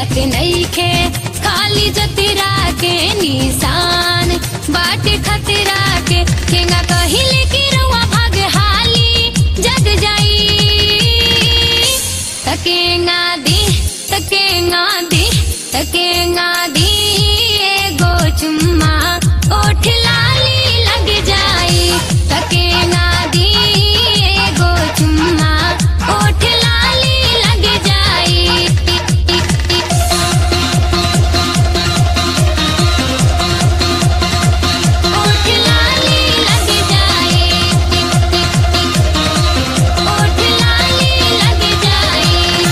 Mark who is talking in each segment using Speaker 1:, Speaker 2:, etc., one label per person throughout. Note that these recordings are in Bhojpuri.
Speaker 1: बात नहीं खे खाली जतरा के निशान बाटे खतरा के केंगा कहिले की रउआ भाग हाली जग जाई तकेंगा दी तकेंगा दी तकेंगा दी एगो चुम्मा ओठ लाली लग जाई तकेंगा दी एगो चुम्मा ओठ लाली लग जाई ओठ लाली लग जाई ओठ लाली लग जाई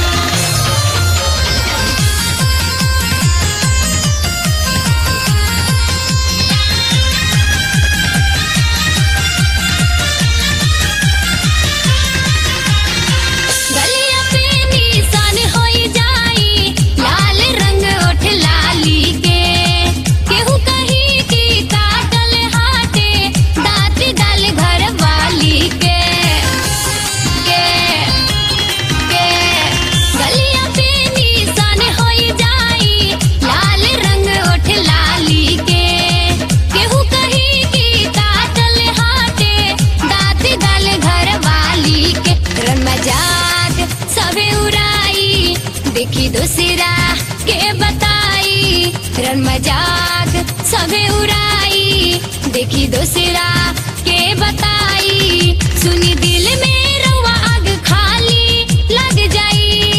Speaker 1: गलिया पे निशान होई जाई लाल रंग ओठ लाली के केहू कही की काटल हाथे दांत डाल घर वाली के के के गलिया पे निशान होई जाई लाल रंग ओठ लाली के केहू कही की काटल हाथे दांत डाल घर वाली के रन मजाक सबे उड़ाई देखी दूसरा के बताई रन मजाक सबे उड़ाई देखी दूसरा के बताई सुनी दिल में रउआ आग खाली लग जाई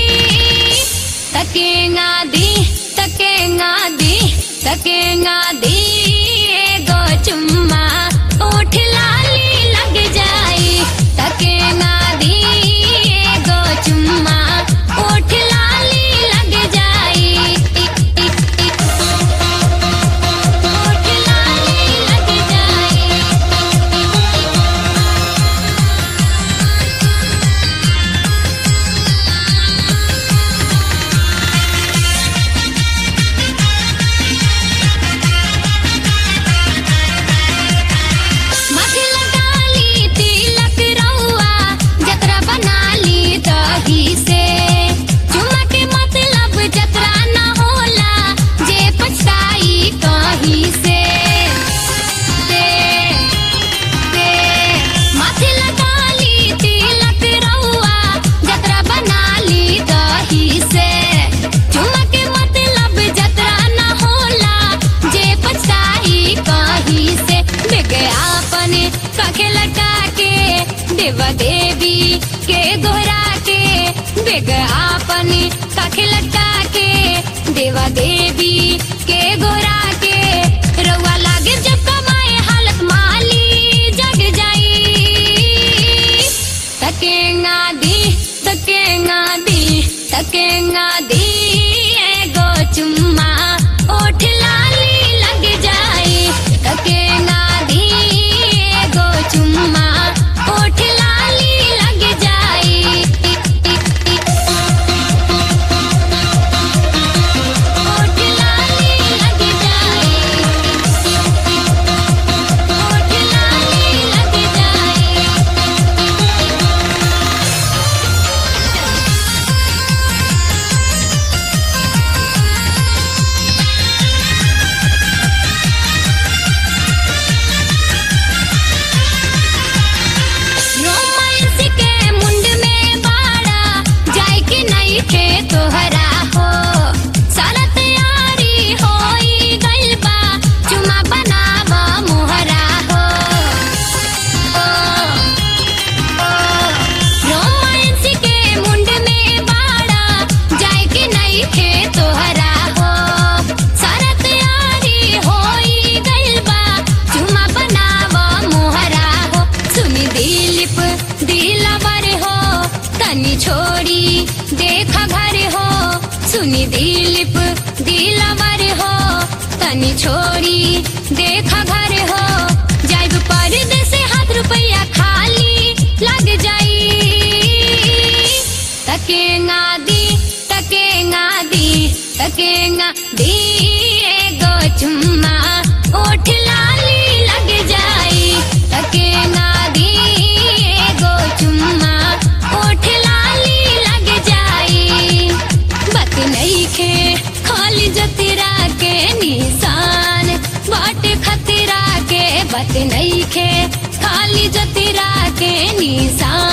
Speaker 1: तकेंगा दी तकेंगा दी तकेंगा दी एगो चुम्मा ओठ लाली लग जाई तकेंगा दी एगो चुम्मा ओठ लाली लग जाई ओठ लाली लग जाई माथे लगाली तिलक रउआ जतरा बनाली दही से चुमा के मतलब जतरा न होला जे पछताई कहीं से से से माथे लगाली तिलक रउआ जतरा बनाली दही से चुमा के मतलब जतरा न होला जे पछताई कहीं से विज्ञापन कखे लटा के देवा देवी के गोहरा के विज्ञापन कखे लटा के देवा देवी के गोहरा के रउआ लागे जब कमाए हालत माली जग जाई तकेंगा दी तकेंगा दी तकेंगा दी एगो चुम्मा ओठ लाली लग जाई तकेंगा दी एगो चुम्मा ओठ लाली लग जाई ओठ लाली लग जाई ओठ लाली लग जाई रोमांस के मुंड में बाड़ा जाए के नहीं खे तोहरा हो सारा तैयारी होई गइल बा चुमा बनावा मोहरा हो ओ, ओ, रोमांस के मुंड में बाड़ा जाए के नहीं खे तोहरा हो सारा तैयारी होई गइल बा चुमा बनावा मोहरा हो सुनी दिलीप दिलवर हो तनी छोड़ी देखा घर हो सुनी दिलीप दिलवर हो तनी छोड़ी देखा घर हो जाइब परदेस हाथ रुपया खाली लग जाई तकेंगा दी तकेंगा दी तकेंगा दी एगो चुम्मा ओठ लाली लग जाई तकेंगा दी एगो चुम्मा ओठ लाली लग जाई बात नहीं खे के निशान